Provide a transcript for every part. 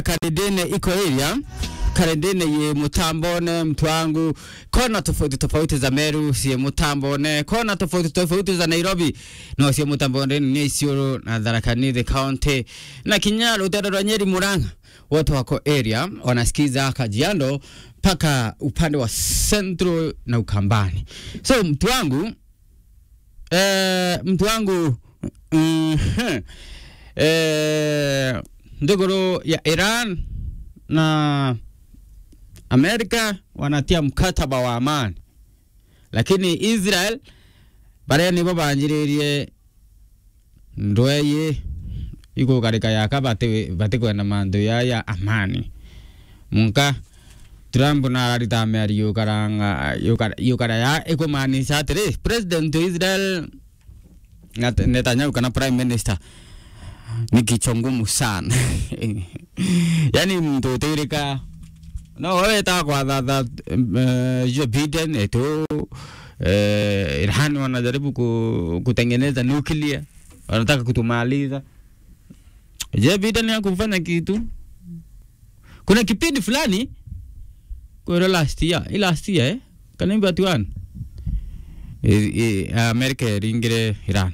Karendene iko area Karendene ye Mutambone mtu wangu, kona tofauti tofauti za Meru sie Mutambone, kona tofauti tofauti za Nairobi no sie Mutambone ni Isiolo na Tharaka Nithi County na Kinyalo, Utarora, Nyeri, Murang'a, wote wako area wanasikiza Kajiado mpaka upande wa Central na Ukambani. So mtu wangu eh, mtu wangu mm, eh, ndogoro ya Iran na Amerika wanatia mkataba wa amani, lakini Israel baria nibo banjiririe ndweye iko karika yaka bate bate kwenda mandu ya ya amani munka Trump na ararita meri yukaranga yukara yukara ya ikumaanisha atiri president wa Israel Net- Netanyahu kana prime minister ni kichwa ngumu sana yani mtu utirika no wewe ta kwa that uh, Joe Biden eto uh, Iran wanajaribu ku, kutengeneza nuclear wanataka kutumaliza Joe Biden ya kufanya kitu kuna kipindi fulani kwa last year i last year eh kanimba tuan Amerika iringire Iran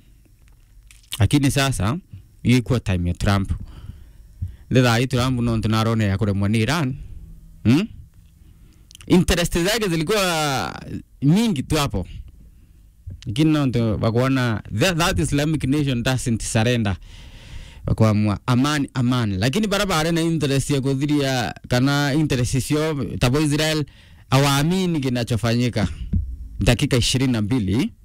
lakini sasa ilikuwa time ya Trump ndetha hii Trump no tunarone ya kuremwa ni Iran hmm? interest zake zilikuwa mingi tu hapo lakini no ndo wakaona that, that Islamic nation doesn't surrender wakaamua amani amani lakini barabara na interest ya kudhiria kana interest sio tabo Israel awaamini kinachofanyika dakika ishirini na mbili